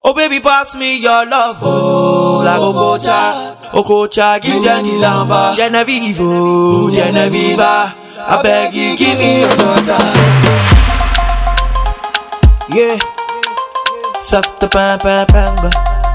Oh baby, pass me your love, oh like Okocha, Okocha, give them the lamba. Genevieve, oh Genevieve, I beg you, give me your daughter. Yeah, soft pam pam pam.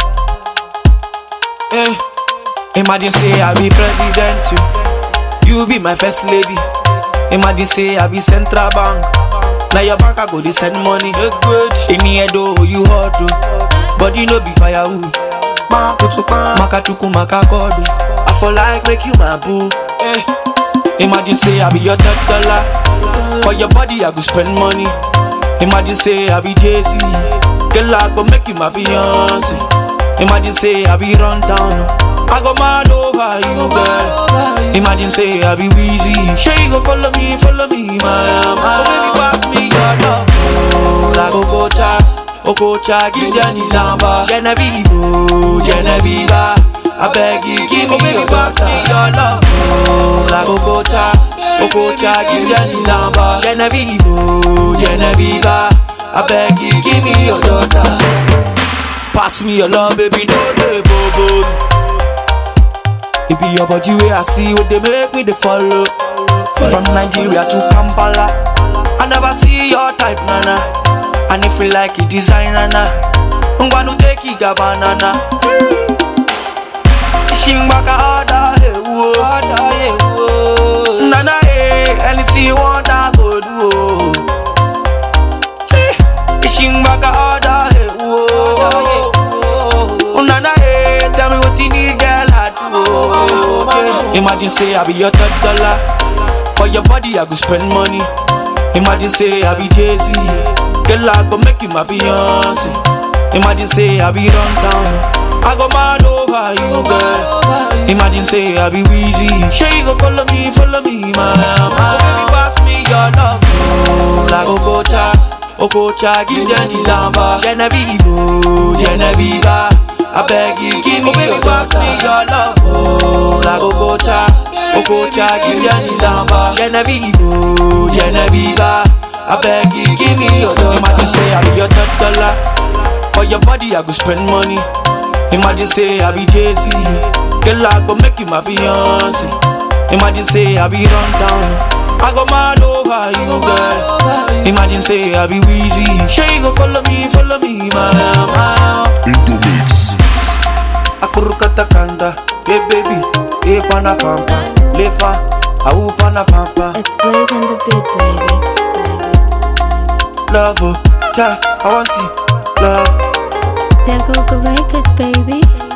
Eh, imagine say I be president, you, you be my first lady. Imagine say I be central bank. Now your bank I go dey send money. Good. In here though you hot oh. But you know be firewood. Makachuku makakodo. I for like make you my boo. Eh. Imagine say I be your third dollar. For your body I go spend money. Imagine say I be Jay Z. Girl I go make you my Beyonce. Imagine say I be run down. I go mad over you, girl. Imagine say I be Weezy. Sure you go follow me, follow me, my my. Oh baby, pass me your love. Oh, like Okocha, Okocha, give them the lamba. Genevieve, oh, Genevieve. I beg you, give me oh, baby, your pass me your love. Oh, like Okocha, Okocha, give them the lamba. Genevieve, oh, Genevieve. I beg you, give me your daughter. Pass me your love, baby, no dey bobo. It be your body way I see what they make me they follow. From Nigeria to Kampala, I never see your type, nana. And if you like it, design, nana. I'm gonna take it, banana. Shimbaka order, hey, whoa. Order, hey, whoa. Nana, hey, anything you want, I go do. oh. Shimbaka order, hey, whoa. Order, hey, whoa. Nana, hey, tell me what you need, girl, I do. oh. Imagine say I be your third dollar. For your body, I go spend money. Imagine say I be Jay Z. Girl, I go make you my Beyonce. Imagine say I be run down. I go mad over you, girl. Imagine say I be Weezy. Sure you go follow me, follow me, my my. Baby, pass me your love, oh, like Okocha, Okocha, give them the lamba. Genevieve, oh, Genevieve. I beg you, give me oh, baby, your pass me your love, oh, like Okocha, Okocha, give them the lamba. Genevieve, oh, Genevieve. I beg you, give me your daughter. Imagine say I be your third dollar. For your body, I go spend money. Imagine say I be Jay Z. Girl, I go make you my Beyonce. Imagine say I be run down. I go mad over you, girl. Imagine say I be Weezy. Sure you go follow me, follow me, my my. Indomix. Akurukata kanda, hey baby, hey pana pampa, lefa, au pana pampa, It's Blaze and the Beat, baby. love, oh, ta, I want you, love. There go the records, baby.